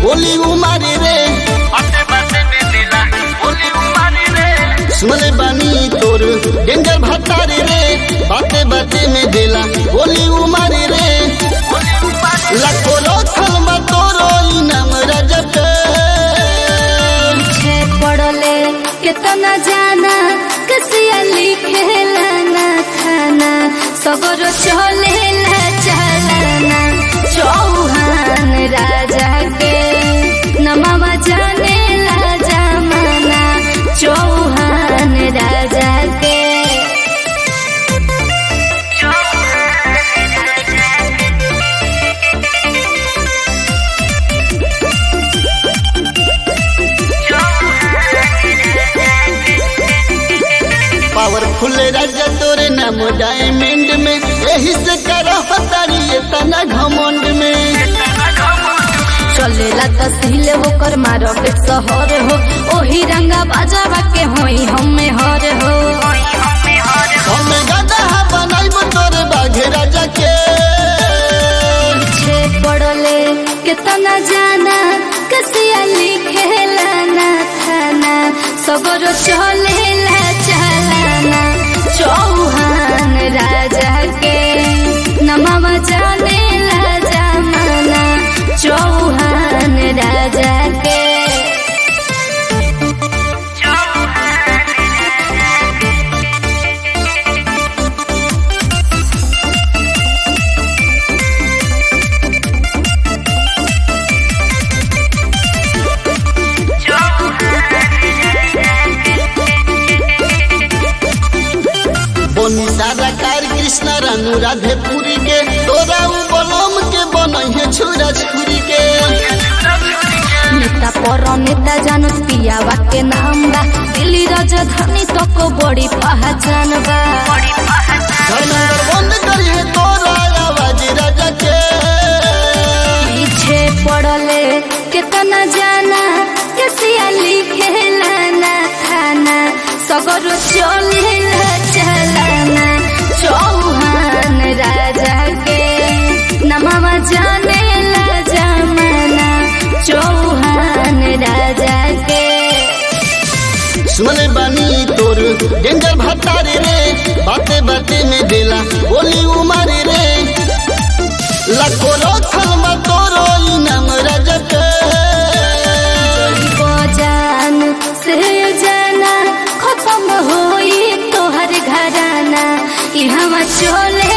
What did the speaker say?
बोली उमारी रे बाते बाते में दिला बोली उमारी रे सुनले बानी तोर डेंजर भतारी रे बाते बाते में देला बोली उमारी रे बोली उमारी लाखो रखल बा तोरो इनाम रजत पीछे पड़ले कितना जाना कसिया लिखेला ना खाना सगरो चलेला चलाना चौहान राजा के नमवा जानेला जमाना चौहान राजा के पावरफुल राजा तोरे नाम डायमंड में यही से करो हतारी ये तना घमंड में चलेला तहसील होकर मारो के शहर हो ओही रंगा बाजावा के होई हमें हर हो हमें गधा बनाइब तोरे बाघे राजा के पीछे पड़ले कितना जाना कसिया लिखेला ना खाना सगरो चलेला चलाना चौहान राजा के नमवा जानेला जमाना चौहान राजा के बोनी सारा कार कृष्ण रानू राधे पुरी के तोरा उ बलम के बनैहे छुरा छुरी के नेता पर नेता जानो पियावा के नाम बा दिल्ली राजधानी तक बड़ी पहचान बा धर्मेंद्र बंद करिए तोरा आवाज राजा के पीछे पड़ले कितना जाना कसिया लिखेला ना खाना सगरो चलेला चलाना चौहान राजा के नमवा जानेला जमाना चौहान राजा के सुनले बानी तोर डेंजर भतारी रे बाते बाते में देला बोली उमारी रे लाखो रखल बा तोरो इनाम राजा के बजान से जाना खत्म होई तोहर घराना ई हम चले